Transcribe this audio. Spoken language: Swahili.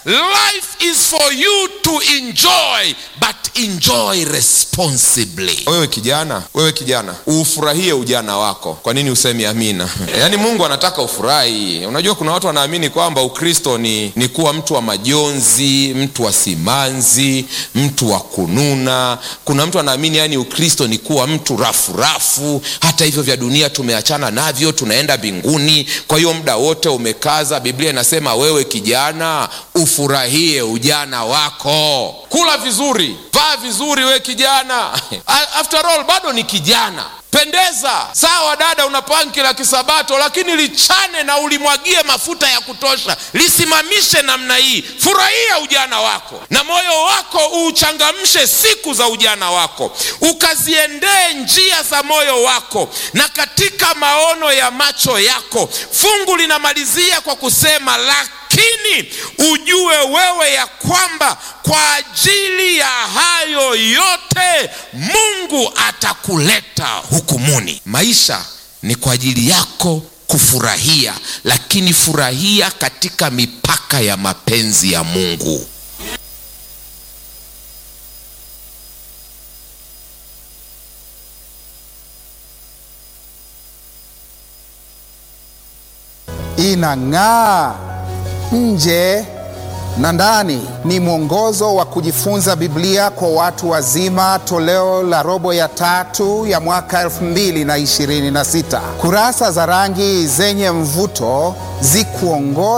life is for you to enjoy but enjoy responsibly wewe kijana wewe kijana ufurahie ujana wako kwa nini usemi amina yaani mungu anataka ufurahi unajua kuna watu wanaamini kwamba ukristo ni, ni kuwa mtu wa majonzi mtu wa simanzi mtu wa kununa kuna mtu anaamini yani ukristo ni kuwa mtu rafu rafu hata hivyo vya dunia tumeachana navyo tunaenda mbinguni kwa hiyo muda wote umekaza biblia inasema wewe kijana ufurahie ujana wako kula vizuri vaa vizuri we kijana after all bado ni kijana pendeza sawa dada una panki la kisabato lakini lichane na ulimwagie mafuta ya kutosha lisimamishe namna hii furahia ujana wako na moyo wako uuchangamshe siku za ujana wako ukaziendee njia za moyo wako na katika maono ya macho yako fungu linamalizia kwa kusema lakini ujue wewe ya kwamba kwa ajili ya hayo yote mungu atakuleta hukumuni maisha ni kwa ajili yako kufurahia lakini furahia katika mipaka ya mapenzi ya mungu inang'aa nje na ndani. Ni mwongozo wa kujifunza Biblia kwa watu wazima, toleo la robo ya tatu ya mwaka 2026. Kurasa za rangi zenye mvuto zikuongoza